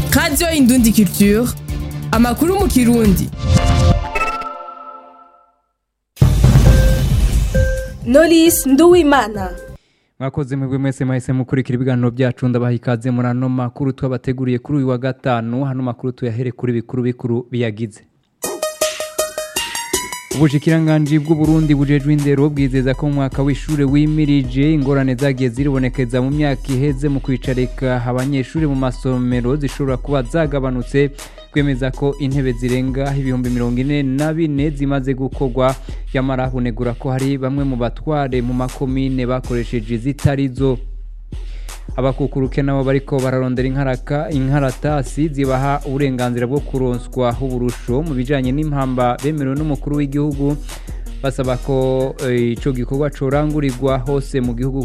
radiyo indundi culture amakuru mu kirundi Knowless Nduwimana mwakoze mwebwe mwese mwahise mukurikira ibiganiro byacu ndabaha ikaze muri ano makuru twabateguriye kuri uyu wa gatanu hano makuru tuyahere kuri bikuru bikuru biyagize ubushikiranganji bw'uburundi bujejwe indero bwizeza ko mu mwaka w'ishure wimirije ingorane zagiye ziribonekeza mu myaka iheze mu kwicarika abanyeshuri mu masomero zishobora kuba zagabanutse kwemeza ko intebe zirenga ibihumbi mirongo ine na bine zimaze gukorwa yamara hunegura ko hari bamwe mu batware mu makomine bakoresheje zitarizo abakukuruke nabo bariko bararondera inkaraka inkaratasi zibaha uburenganzira bwo kuronswa uburusho mu bijanye n'impamba bemerewe n'umukuru w'igihugu basaba ko eh, ico gikorwa corangurirwa hose mu gihugu